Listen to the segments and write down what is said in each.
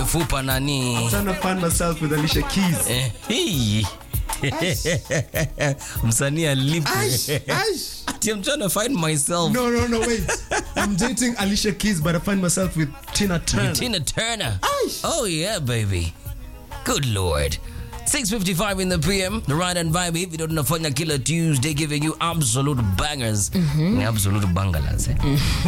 mfupa nani Trying to find myself with Alicia Keys. Eh, hii. msanii alipo Aish, aish. Ati I'm trying to find myself No, no, no, wait. I'm dating Alicia Keys, but I find myself with Tina Turner. Tina Turner. Aish. Oh yeah, baby. Good lord. 6.55 in the PM, the ride and vibe hivi ndo tunafanya kila Tuesday giving you absolute bangers. Ni absolute bangalas. Eh?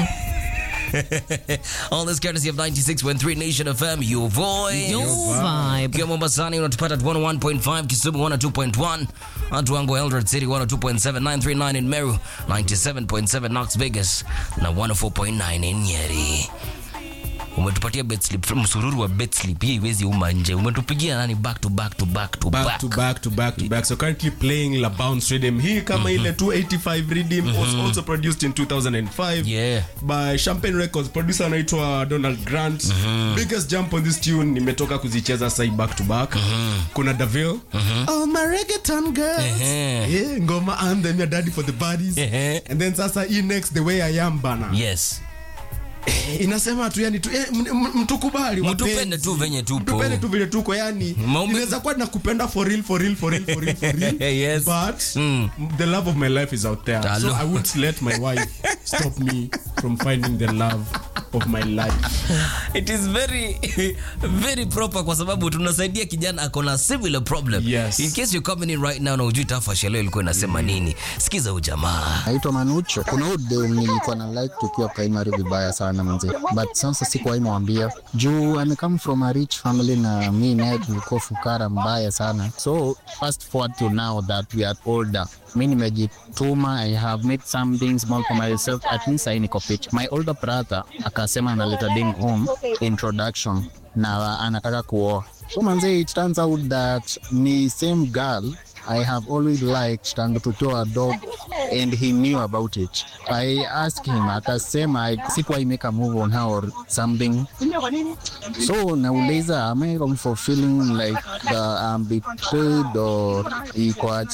All this courtesy of 96.3 Nation FM, your voice. Your vibe. Ukiwa Mombasani unatupata at 101.5, Kisumu 102.1, watu wangu Eldoret City 102.7, 939 in Meru, 97.7 Knox Vegas na 104.9 in Nyeri. Umetupatia bet slip, msururu wa bet slip hii iwezi uma nje. Umetupigia nani back to back to back to back. back to back to back to back so currently playing la bounce rhythm hii kama ile 285 rhythm was also produced in 2005 Yeah. by champagne records producer anaitwa donald grant biggest jump on this tune nimetoka kuzicheza sai back to back kuna davil oh my reggaeton girls Ehe. yeah, ngoma anthem ya daddy for the buddies Ehe. and then sasa hii next the way i am bana Yes. inasema tu yani tu, eh, m- m- mtukubali Mtupende wapenzi. tu venye tupo. Mtupende tu vile tuko yani Maume- inaweza kuwa nakupenda for real for real for real for real for real Yes. but Mm. the love of my life is out there so Hello. i won't let my wife stop me from finding the love of my life It is very very proper kwa sababu tunasaidia kijana ako na similar problem. Yes. In case you're coming in right now na ujui tafasha leo ilikuwa inasema nini. Sikiza ujamaa. naitwa Manucho. Kuna huyu dem nilikuwa na like tukiwa primary vibaya sana mzee, but sasa sikuwahi mwambia juu ame come from a rich family na mi naye tulikuwa fukara mbaya sana. So fast forward to now that we are older, mi nimejituma, I have made something small for myself, at least I niko fit. My older brother akasema analeta ding home introduction na anataka kuoa. So manze, it turns out that ni same girl I have always liked tangu tukiwa dog and he knew about it. I asked him, akasema I- sikuwahi make a move on her or something. So nauliza, am I wrong for feeling like uh, I'm betrayed or iko aje?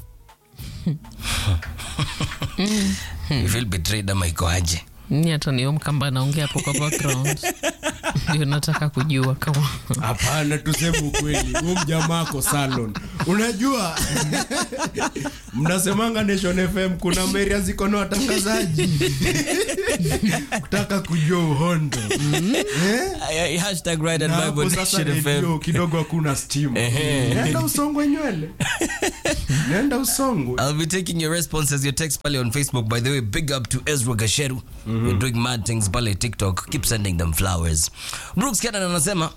You feel betrayed ama iko aje? ni hata niyo mkamba anaongea hapo kwa background ndio nataka kujua kama hapana tuseme ukweli huu mjamaa ako salon unajua mnasemanga nation fm kuna meria ziko na watangazaji kutaka kujua uhondo Eh? Hashtag right Na and hapo Bible sasa Nation FM. redio kidogo hakuna stima nenda usongwe nywele nenda usongwe I'll be taking your responses, your text pale on Facebook. By the way, big up to Ezra Gasheru. You're doing mad things pale TikTok. Keep sending them flowers. Brooks Cannon anasema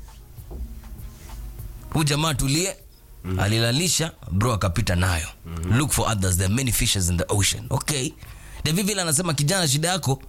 huu jamaa tulie alilalisha bro akapita nayo look for others there are many fishes in the ocean okay David Villa anasema kijana shida yako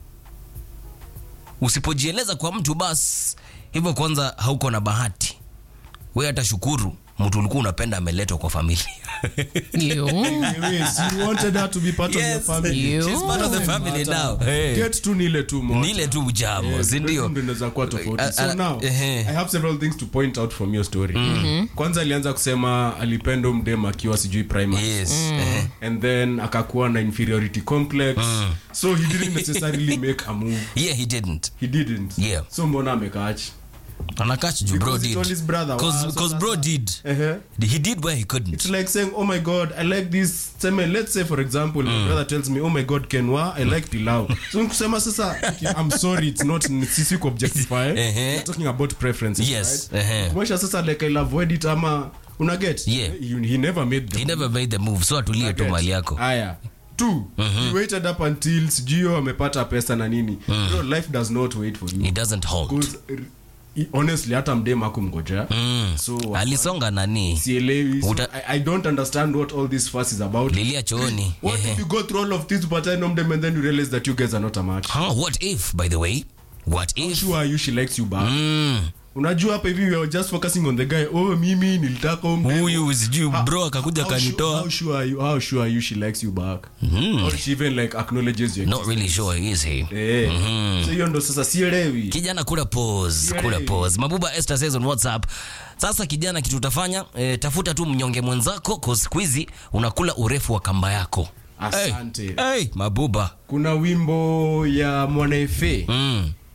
usipojieleza kwa mtu bas hivyo kwanza hauko na bahati we hata shukuru mtu ulikuwa unapenda ameletwa kwa familia Yo. Anyways, you wanted her to be part of your family. Yo. She's part of the family now. Hey. Get tu nile tu moja. Nile tu ujamo, Yeah, si ndio? ndo inaweza kuwa tofauti. Uh, So uh, now, ehe. I have several things to point out from your story. Kwanza alianza kusema alipenda mdem akiwa sijui primary. Yes. eh. and then akakuwa na inferiority complex so he didn't necessarily make a move Yeah, he didn't. he didn't Yeah. so mbona amekaachi Anakach ju bro Because he did. told his brother, Cause, wow, so cause bro did. He did where he couldn't. it's like saying oh my god i like this seme let's say for example my brother tells me oh my god kenwa i like pilau so kusema sasa okay, i'm sorry it's not sisi kuobjectify Ehe. we're talking about preferences Yes, right ehe. kumaanisha sasa like i'll avoid it ama una get Yeah. You- he never made the He never made the move. So atulie tu Get. mali yako. haya two he waited up until sijio amepata pesa na nini Bro, life does not wait for you He doesn't hold. Because, uh, honestly hata mdem akumngojea Mm. so Alisonga nani? sielewi so, Uta- I, i don't understand what all this fuss is about Lilia chooni. what Ehe. if you go through all of this but i know them and then you realize that you guys are not a match Huh, what if by the way? What How if? sure are you she likes you back Mm. unajua hapa hivi we are just focusing on the guy oh mimi nilitaka huyu mdem. Huyu sijui How- bro akakuja how sure- kanitoa. how sure are you how sure are you she likes you back or she even like acknowledges your Not really sure is he? Eh. so hiyo ndo sasa sielewi kijana kula pause Yay. kula pause mabuba esther says on whatsapp sasa kijana kitu utafanya eh, tafuta tu mnyonge mwenzako cause siku hizi unakula urefu wa kamba yako asante hey, hey, mabuba kuna wimbo ya mwanaefe mm.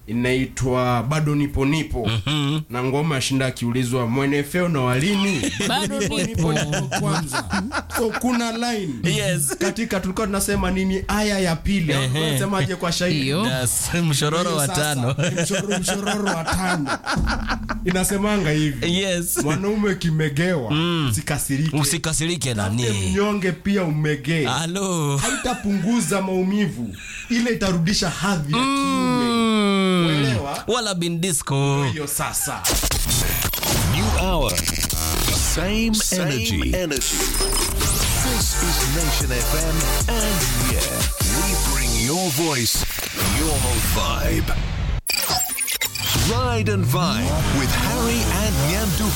inaitwa bado nipo nipo na ngoma ashinda akiulizwa mwenefeo na walini Bado nipo. kwanza so kuna line Yes. katika tulikuwa tunasema nini aya ya pili nasemaje kwa shairi Hiyo. Yes, mshororo wa Sasa, tano mshororo, mshororo wa tano inasemanga hivi yes mwanaume kimegewa sikasirike usikasirike Tafute nani mnyonge pia umegee halo haitapunguza maumivu ile itarudisha hadhi ya kiume uelewa wala bin disco hiyo sasa New hour. Same, energy. energy. This is Nation FM, and yeah, we bring your voice, your vibe. Ride and Vibe with Harry and Nyandu